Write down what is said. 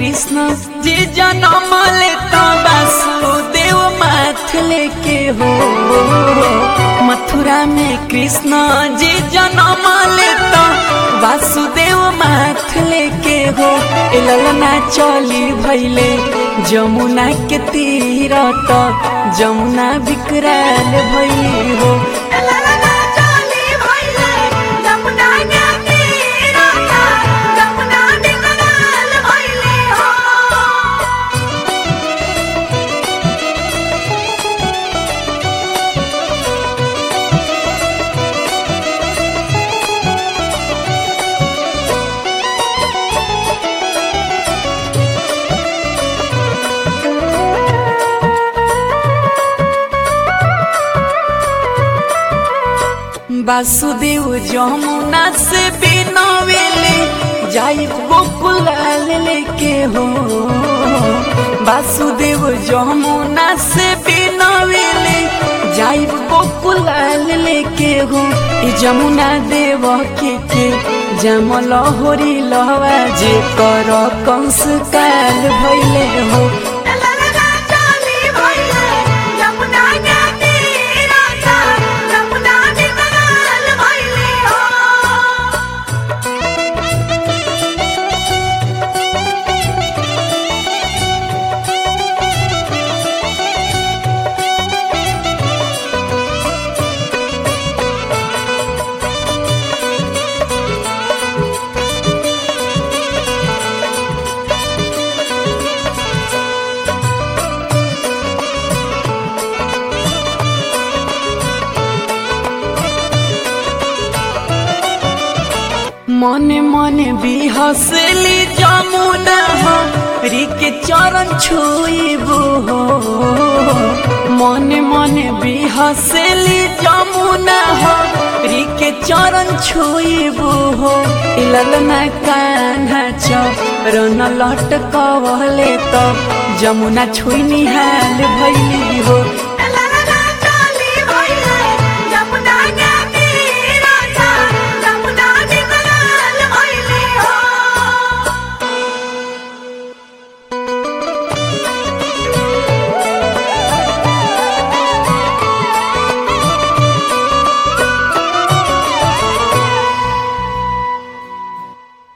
कृष्ण जी जन्म लेता वासुदेव माथ लेके हो मथुरा में कृष्ण जी जन्म लेता वासुदेव माथ लेके हो ए ललना चली भैले जमुना के तीर तक जमुना विकराल भैली हो ललना चली भइले जमुना के तीरता जमुना विकराल भइले हो वासुदेव जमुना से बिनवेले जाई गोकुल लेके हो वासुदेव जमुना से बिनवेले जाई गोकुल लेके हो ई जमुना देव के के जमल होरी लहवा जे कर कंस काल भइले हो ललना चली भइले जमुना के तीरता जमुना विकराल भइले हो मने मने बिहसली जमुना हरी के चरण छुइबो हो मने मने बिहसली जमुना हरी के चरण छुइबो हो ई ललना कान्हा चरण लटकवले त जमुना छुइनी हाल भइली